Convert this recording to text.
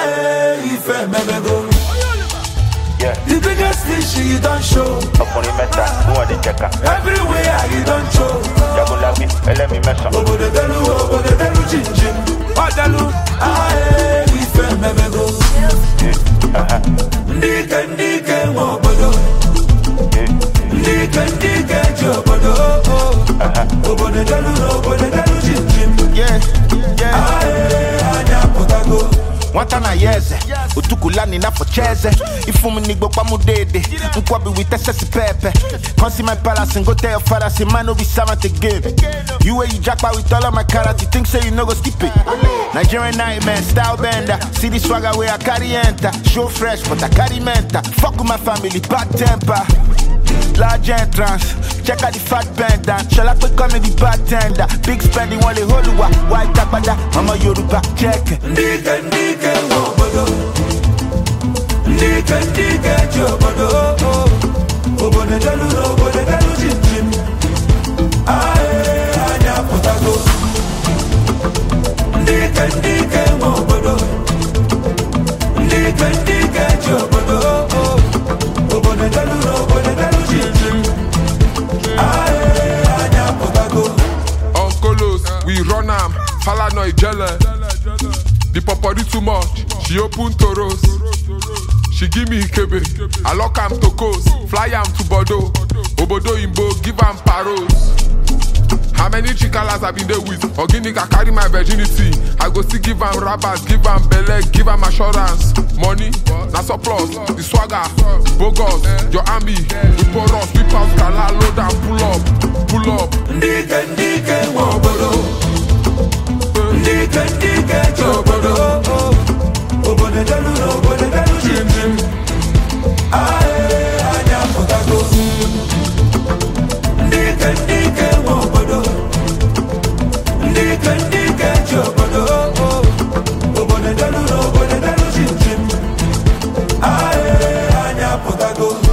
Aye, ife memego. Yeah, The biggest fish you don't show. ọkùnrin mẹ́ta fún ọ̀dẹ̀ jẹ̀ka. Everywhere you don't show. Jagunlabi ẹlẹ́mi mẹ́sàn-án. Obodo delu, obodo delu, chin chin. Ọdalu, aye, ife memego. Ndị ike, ndị ike nwe obodo. Ndị ike, ndị ike ji obodo. Obodo delu, obodo delu, chin chin. Yeah, yeah. Aye, anya pụtago. nwata na ya eze otukulani n'afọ cheze ifum n'igbo kpamu dede nkwabi with excess pepe consumer palace and go tell your father say man no be servant again you wey you japa with all of my character think say you no go skip it nigerian nightmare style bender see the swagger wey i carry enter show fresh but i carry mental fuck with my family bad temper large entrance check out the fat bend down ṣọlá pé kọ́ mi di bartender big spending wọn lè holùwà white agbada ọmọ yorùbá check. Ndị ike, ndị ike nwe obodo. Ndị ike, ndị ike ji obodo. Obodo delu, obodo delu, chin chin. Aye, anya pụtago. Ndị ike, ndị ike nwe obodo. Ndị ike, ndị ike ji obodo. Obodo delu, obodo delu, chin chin. Aye, anya pụtago. Uncolos, we run am, Falana Ijele. The popori too much, she open toros. She give me Ikebe, I lock am to coast, fly am to Bordeaux. Obodo Imbo, give am paros. How many chikalas I been there with? Organic, I carry my virginity. I go still give am rabbit, give am belle, give am assurance. Money, na surplus, the swagger, bogus, your army, we pour us, we pass gala, load and pull up, pull up. Ndị ike, ndị ike nwe obodo. Ndị ike, ndị ike ji obodo. Obodo delu, obodo delu, chin chin. Aye, anya pụtago. Ndị ike, ndị ike nwe obodo. Ndị ike, ndị ike ji obodo. Obodo delu, obodo delu, chin chin. Aye, anya pụtago.